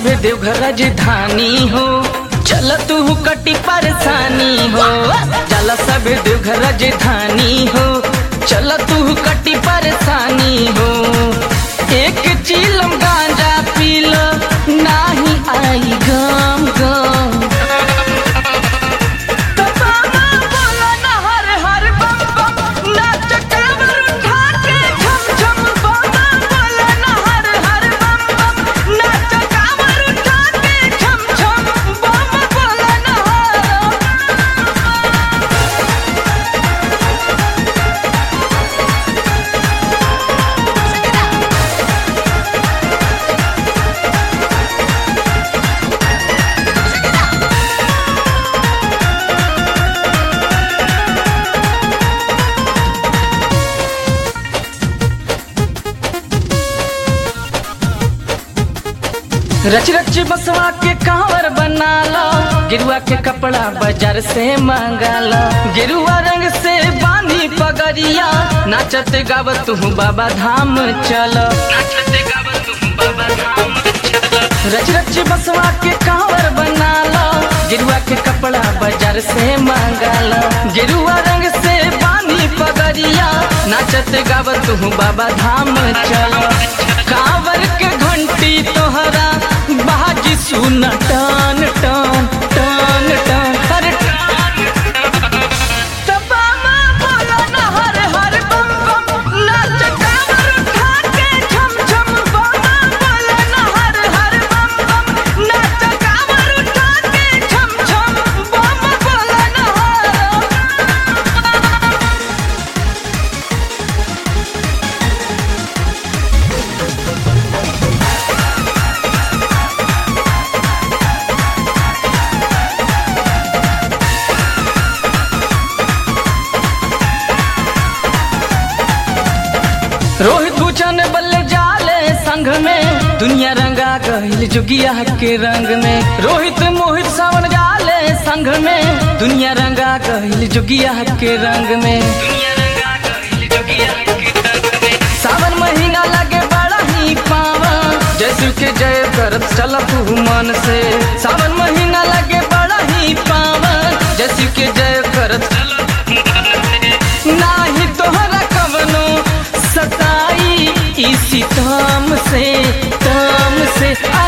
सभे देवघर राजधानी हो चल तू कटी परेशानी हो चल सभे देवघर राजधानी हो चल तू कटी परेशानी हो एक चीलम गांजा पील नाही आई गम गम तो बाबा बोला ना हर हर बम बम नाच कांवर उठा के झम झम बाबा बोला ना हर हर बम बम नाच कांवर उठा के झम झम बाबा बोला ना हर रच रच बसवा के कांवर बना लो गिरुआ के कपड़ा बाजार से मंगा लो गिरुआ रंग से बांधी पगड़िया नाचत गावत हूँ बाबा धाम चलो रच रच बसवा के कांवर बना लो गिरुआ के कपड़ा बाजार से मंगा लो गिरुआ रंग से बांधी पगड़िया नाचत गावत हूँ बाबा धाम चलो कांवर के घंटी तोहरा बाजी सुन टन टन टन टन हर तबामा बोला ना हर हर बम बम नाच कांवर उठा के झम झम बामा बोला ना हर हर बम बम नाच कांवर उठा के झम झम बामा बोला ना हर रोहित भूषण बल जाले संघ में दुनिया रंगा गहिल जुगिया के रंग में रोहित मोहित सावन जाले संघ में दुनिया रंगा गहिल जुगिया के रंग में सावन महीना लगे बड़ा ही पावा जैसु के जय करत चलत हूँ मन से सावन महीना लगे बड़ा ही पावा जैसु के जय करत नाही तोहरा कवनो सताई इसी ताम से ताम से आ